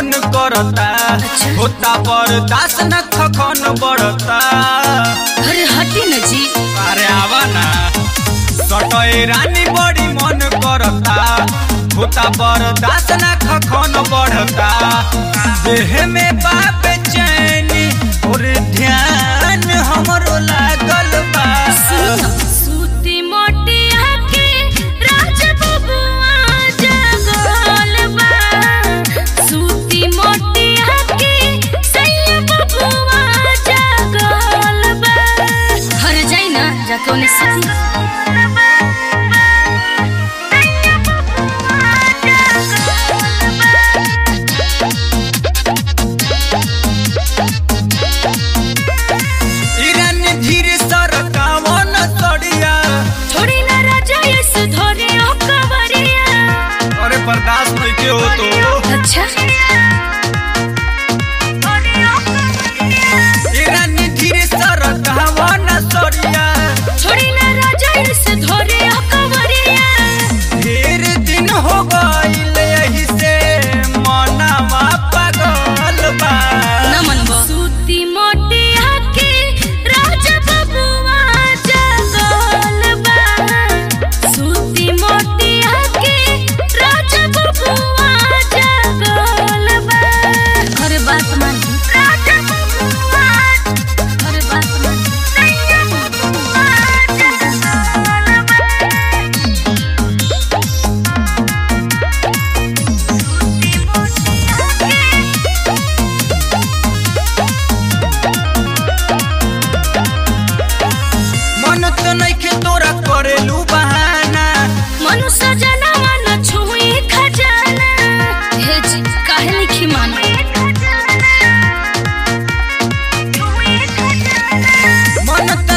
मन करता होता बर्दाश्त न खखन बढ़ता अरे हटी न जी अरे आवा ना सटए रानी बड़ी मन करता होता बर्दाश्त न खखन बढ़ता देह में बाप चैनी और ध्यान हमरो लागल बा सूती मोटी आके राज बबुआ जगल बा सूती मोटी आके सैया बबुआ जगल बा हर जाई ना जाके उन्हें सूती ईरान धीरे सरकावन सड़िया थोड़ी ना राजा ऐसे धोरे ओ कवरिया अरे बर्दाश्त नहीं के हो तो अच्छा ईरान धीरे सरकावन सड़िया थोड़ी ना राजा ऐसे धोरे ओ कवरिया ढेर दिन हो गईल यही से मनावा पागल बा नमन सूती मोटी आके राजा बबुआ जगल बा सूती मोटी आके राजा बबुआ जगल बा अरे बात मान राजा बबुआ अरे बात मान सैया बबुआ जगल बा मन तो नइखे तोरा करेलू बहाना मनुष्य जनवा न छुई खजाना हे जी काहे लिखी मानो मन तो